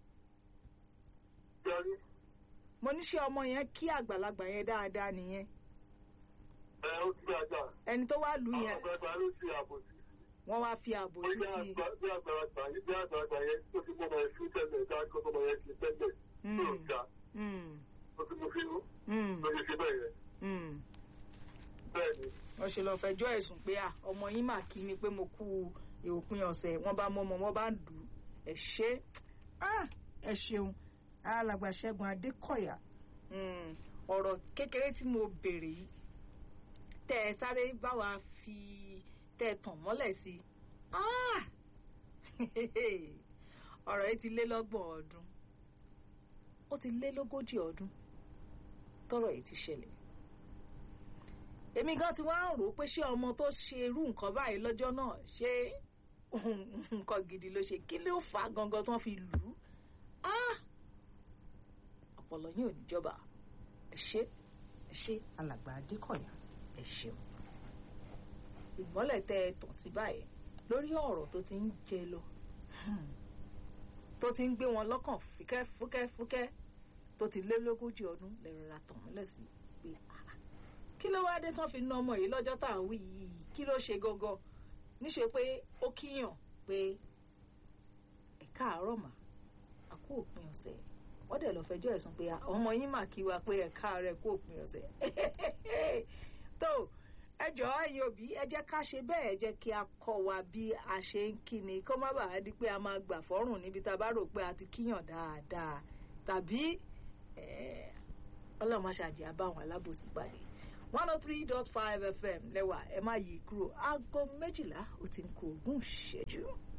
mo ní ṣe ọmọ yẹn kí àgbàlagbà yẹn dáadáa nìyẹn. ẹ ó ti dáadáa. ẹni tó wá lù yẹn. àwọn àgbàlagbà ló ṣe àbòsí wọ́n wá fi àbòsí sí i. bí àgbàlagbà yìí bí àgbàlagbà yẹn tó ti mọ́ ọmọ yẹn fún tẹ́lẹ̀ dáńkọ́ ọmọ yẹn ti tẹ́lẹ̀ tó ń ga ó ti mú fínú ló ṣe ṣe bẹ́ẹ̀ yẹn. bẹ́ẹ̀ ni. wọ́n ṣe lọ fẹjọ́ ẹ̀sùn pé ọmọ yín mà kí mi pé mo kú òpin ọ̀sẹ̀ wọ́n bá mọ́ ọmọ wọn bá ń lù ú ẹ ṣe ẹ ṣeun alàgbà ṣẹ́gun adékọ̀yà ọ̀rọ̀ kékeré tí mo béèrè yìí tẹ́ ẹ sáré bá wa fi tẹ́ ẹ tàn mọ́lẹ̀ sí i ọ̀rọ̀ yìí ti lé lọ́gbọ̀n ọdún ó ti lé lógójì ọdún tọ́rọ̀ yìí ti ṣẹlẹ̀ èmi gan ti wá ń rò ó pé ṣé ọmọ tó ṣe irú nǹkan báyìí lọ́jọ́ náà ṣé nǹkan gidi ló ṣe kí ló fà á gangan tí wọ́n fi lù ú ọpọlọ yín ò ní jọba ẹ ṣe ẹ ṣe alàgbà adékọ̀yà ẹ ṣeun ìmọ́lẹ̀ tẹ ẹ tàn sí báyìí lórí ọ̀rọ̀ tó ti ń jẹ lọ tó ti ń gbé wọn lọ́kàn fúkẹ́ fúkẹ́ fúkẹ́ tó ti lé lógójì ọdún lẹ́rọ̀ra tàn mọ́lẹ̀ sí pé kí ló wáá dé tán fi ná ọmọ yìí lọ́jọ́ tá à ń wí yìí kí ló ṣe gangan níṣe pé ó kíyàn pé ẹ káàárọ̀ mà á kú òpin ọ̀sẹ̀ wọ́n dẹ̀ lọ fẹjọ́ ẹ̀sùn pé ọmọ yín mà kí wa pé ẹ káàárẹ̀ kú òpin ọ̀sẹ̀ tó ẹ jọ̀ọ́ ẹ̀yin òbí ẹ jẹ́ ká ṣe bẹ́ẹ̀ ẹ jẹ́ kí a kọ́ wa bí a ṣe ń kíni kó má bàa di pé a máa gbà fọ́rùn níbi tá a bá rò pé a ti kíyàn dáadáa tàbí ọlọ́mọ ṣàjẹ́ àbáwọn alábòsí pàdé one oh three dot five fm lẹ́wà ẹ má yí kúrò aago méjìlá ó ti ń kó ogún ìṣẹ́jú.